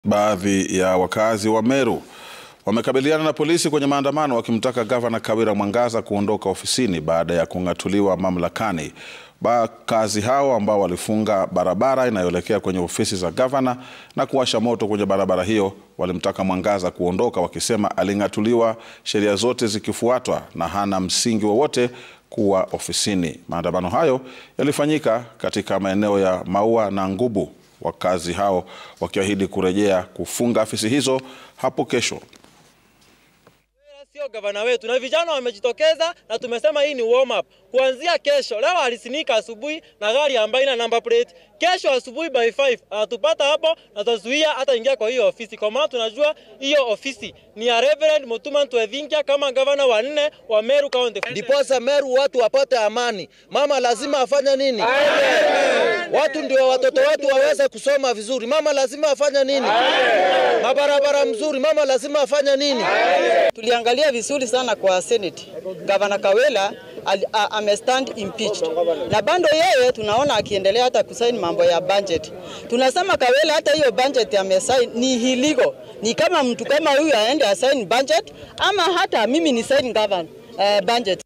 Baadhi ya wakazi wa Meru wamekabiliana na polisi kwenye maandamano wakimtaka gavana Kawira Mwangaza kuondoka ofisini baada ya kung'atuliwa mamlakani. Wakazi hao ambao walifunga barabara inayoelekea kwenye ofisi za gavana na kuwasha moto kwenye barabara hiyo walimtaka Mwangaza kuondoka wakisema aling'atuliwa, sheria zote zikifuatwa na hana msingi wowote kuwa ofisini. Maandamano hayo yalifanyika katika maeneo ya Maua na Ngubu, wakazi hao wakiahidi kurejea kufunga afisi hizo hapo kesho. Sio gavana wetu na vijana wamejitokeza, na tumesema hii ni warm up. Kuanzia kesho, leo alisinika asubuhi na gari ambayo ina number plate. Kesho asubuhi by 5 anatupata hapo na tazuia hata ingia kwa hiyo ofisi, kwa maana tunajua hiyo ofisi ni ya Reverend Mutuma Ntwethinkia kama gavana wa nne wa Meru County. Ndiposa Meru watu wapate amani. Mama lazima afanye nini? Watu ndio watoto wetu waweze kusoma vizuri. Mama lazima afanye nini? Mabarabara mzuri. Mama lazima afanye nini? Tuliangalia vizuri sana kwa Senate. Gavana Kawira amestand impeached. Na bando yeye tunaona akiendelea hata kusaini mambo ya budget. Tunasema Kawira hata hiyo budget amesaini ni illegal. Ni kama mtu kama huyu aende asaini budget ama hata mimi ni sign governor uh, budget